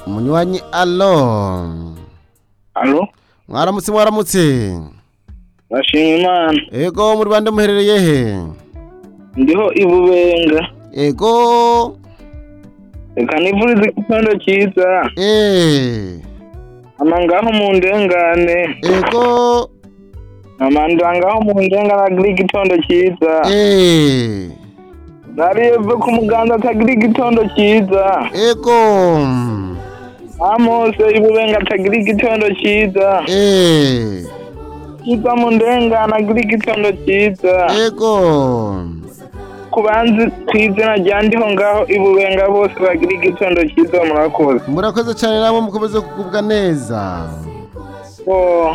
munywanyi alo alo mwaramutse mwaramutse bashima imana ego mu rwanda muherereye he ndiho ibubenga ego reka nivurize igitondo cyiza eh ama ngaho mu ndengane ego ama ndangaho mu ndengane agira igitondo cyiza eh nariye ve ku muganda atagira igitondo cyiza ego amose ibubenga atagira igitondo cyiza eh cyiza mu ndengane agira igitondo cyiza ego ku banzi ku izina rya ndiho ngaho ibubenga bose bagira igitondo cyiza murakoze murakoze cyane namwe mukomeze kugubwa neza Oh.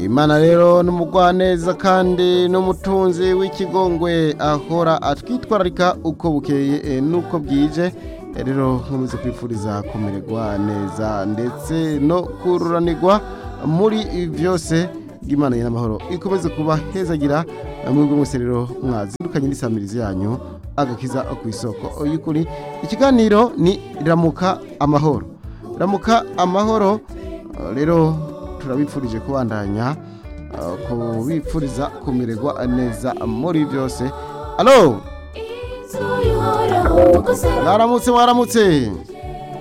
imana rero ni umugwaneza kandi n'umutunzi w'ikigongwe ahora atwitwararika uko bukeye eh, n'uko bwije Eh, rero nkomeze kwifuriza kumererwa neza ndetse no kururanirwa muri byose bw'imana y'amahoro ikomeze kuba hezagira mwebwe mwese rero mwazindukanye n'isamirizi yanyu agakiza ku isoko y'ukuri ikiganiro ni ramuka amahoro ramuka amahoro eh, rero turabifurije kubandanya uh, kubipfuriza kumererwa neza muri byose alo mwaramutse mwaramutse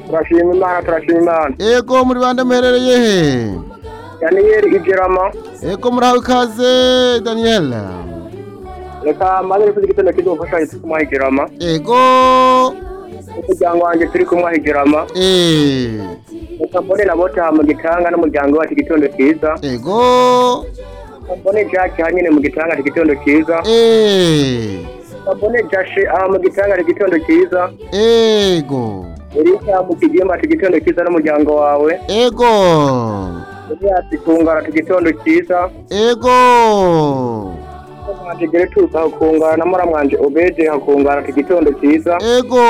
turashima imana turashima imana ego muri bande muherereye he daniyeli igerama ego murahawe ikaze daniel reka maze rero igitondo cyiza umufashanyi turi kumuha igerama ego umuryango wanjye turi kumuha igerama eh, reka mbone na bote aha mu gitanga n'umuryango wacu igitondo cyiza ego reka mbone jaki hanyine mu gitanga ari igitondo cyiza eh, reka mbone jashi aha mu gitanga ari igitondo cyiza ego erika mu kigimba ati igitondo cyiza n'umuryango wawe ego ati kungara ati igitondo cyiza ego ati gereturuka hakungara na muramwanje obede hakungara ati igitondo cyiza ego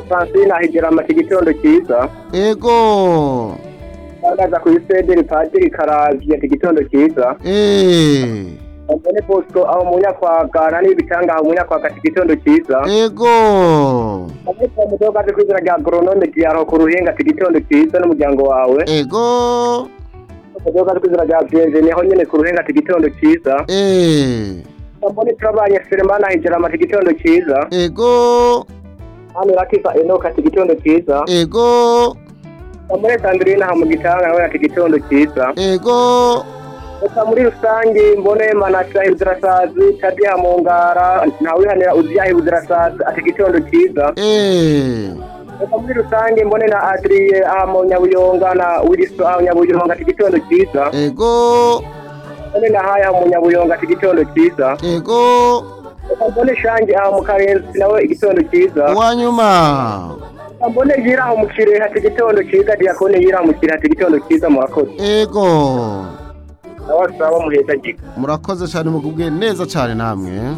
francine ahigerama ati igitondo cyiza ego Tangaza kuri Sederi Padiri Karavye ati gitondo cyiza. Eh, Mbone Bosco aho munyakwagana n'ibitanga aho munyakwaka ati gitondo cyiza. ego Mbone kwa mudoga ati kwizina rya agronome Diaro ku ruhinga ati gitondo cyiza n'umuryango wawe. ego Mudoga ati kwizina rya Bienvenue aho nyene ku ruhinga ati gitondo cyiza. eh, Mbone turabanye Selemana Hijerama ati gitondo cyiza. ego Hano Rakifa Enoch ati gitondo cyiza. ego Mbone Sandrine aha mu gitanga nawe ati gitondo cyiza. ego Gusa muri rusange mbone manasha ibudirasazi tadiha mu ngara ntawihanira uziyaha ibudirasazi ati gitondo cyiza eh, gusa muri rusange mbone na adriye aha mu nyabuyonga na wiliso aha mu nyabuyonga ati gitondo cyiza ego mbone na haya aha mu nyabuyonga ati gitondo cyiza ego Gusa mbone shange aha mu karenzi nawe igitondo cyiza uwanyuma Gusa mbone yira aha mu kirehe ati gitondo cyiza diyakone yira aha mu kirehe ati gitondo cyiza murakoze ego nawe asaba muheza giga murakoze cyane mugubwe neza cyane namwe